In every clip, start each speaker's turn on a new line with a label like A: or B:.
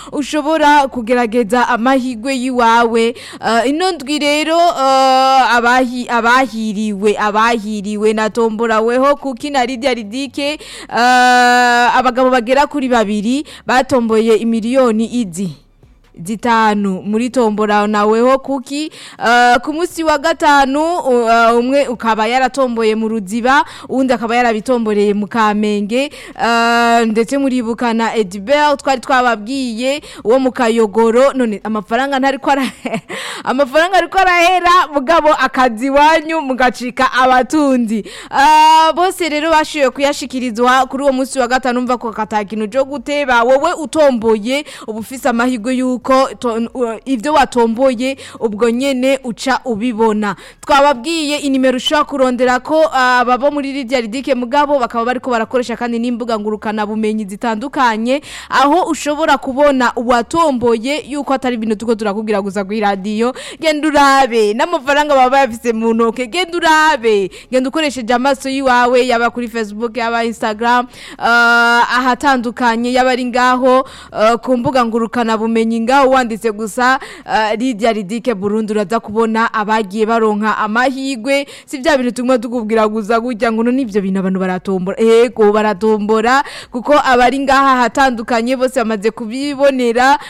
A: ushobora kugerageza amahirwe yiwawe uh, ino ndwi rero uh, abahi, abahiriwe abahiriwe natomboraweho kuki na Lydia Ridike uh, abagabo bagera kuri babiri batomboye imiliyoni izi zitanu muri tombora naweho kuki uh, ku munsi wa gatanu uh, umwe ukaba yaratomboye mu ruziba uwundi akaba yarabitomboreye mu kamenge uh, ndetse muribukana Edibel twari twababwiye uwo mu kayogoro none amafaranga ntari ko amafaranga ariko arahera mugabo akazi wanyu mugacika abatunzi uh, bose rero bashoboye kuyashikirizwa kuri uwo munsi wa gatanu umva ko katakintu cyo guteba wowe utomboye uba ufise amahirwe yuko ibyo watomboye ubwo nyene uca ubibona twababwiye inimero ushobora kurondera ko baba muri Lydia Ridike mugabo bakaba bariko barakoresha kandi n'imbuga ngurukana bumenyi zitandukanye aho ushobora kubona uwatomboye yuko atari ibintu tuko turakubwira gusa ku radio genda urabe n'amafaranga baba bayafise mu ntoke genda urabe genda ukoresheje amaso yiwawe yaba kuri Facebook yaba Instagram uh, ahatandukanye yaba ari ngaho uh, ku mbuga ngurukana bumenyi ngaho wanditse gusa uh, Lydia Ridike Burundi uraza kubona abagiye baronka amahigwe si bya bintu tumwe tukubwira gusa gujya ngo nivyo bintu abantu baratombora ego baratombora kuko abari ngaha hatandukanye bose bamaze kubibonera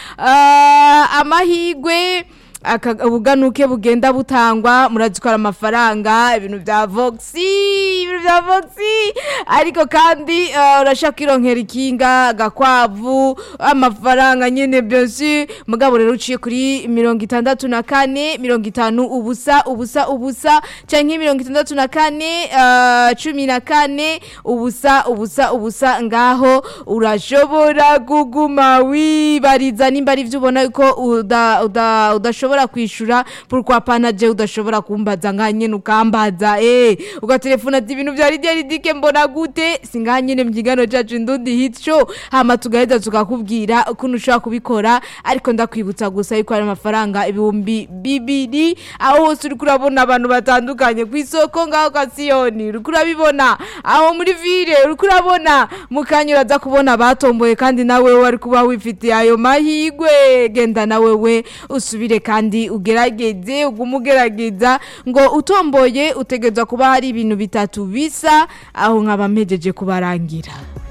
A: uh, amahigwe ubuganuke bugenda butangwa murazikora amafaranga ibintu bya voxi ibintu bya voxi ariko kandi urashaka kwironkera ikinga agakwavu amafaranga nyine byose mugabo rero uciye kuri mirongo itandatu na kane mirongo itanu ubusa ubusa ubusa cyangwa mirongo itandatu na kane cumi na kane ubusa ubusa ubusa ngaho urashobora kuguma wibariza nimba ari ibyo ubona ko udashobora udashobora kwishura pourquoi pas naje udashobora kumbaza nkanye nukambaza eh ugatelefona ati ibintu bya Lydia Ridike mbona gute singanye ne mbyigano cacu ndundi hit show hama tugaheza tukakubwira ukuntu ushobora kubikora ariko ndakwibutsa gusa yuko ari amafaranga ibihumbi bibiri aho hose uri kurabona abantu batandukanye ku isoko ngaho kwa Sioni uri kurabibona aho muri ville uri kurabona mukanya uraza kubona batomboye kandi nawe wari kuba wifitiye ayo mahigwe genda nawe we usubire kandi ugerageze ugume ugerageza ngo utomboye utegereza kuba hari ibintu bitatu bisa aho nkaba mpejeje kubarangira